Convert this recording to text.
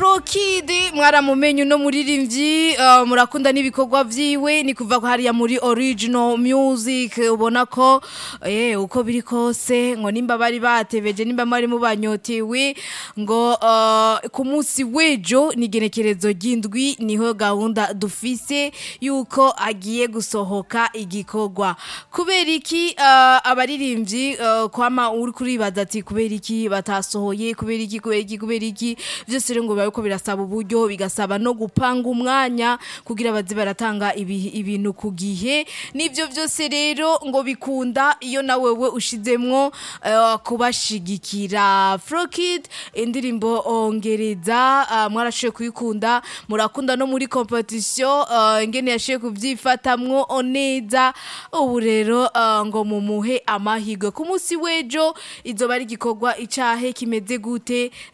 Frokid mwaramumenye uno muririmbyi uh, murakunda n'ibikorwa vyiwe ni kuva hariya muri original music ubona ko eh uko biri kose ngo nimba bari batebeje nimba mwari mubanyotewe ngo uh, ku munsi wejo ni genekerezo ry'indwi niho gahunda dufise yuko agiye gusohoka igikorwa kubera iki uh, abaririmbyi uh, kwama uri kuribaza ati kubera iki batasohoye kubera iki kubera iki kubera iki vyose rero ngo biba biriko birasaba uburyo bigasaba no gupanga umwanya kugira baze baratanga ibi- ibintu ku gihe n'ivyo vyose rero ngo bikunda iyo na wewe ushizemwo uh, kubashigikira Frokid indirimbo ongereza uh, mwarashoboye kuyikunda murakunda no muri competition uh, ingene yashoboye kuvyifatamwo neza ubu rero uh, ngo mumuhe amahirwe ku munsi w'ejo izoba ari igikorwa icahe kimeze gute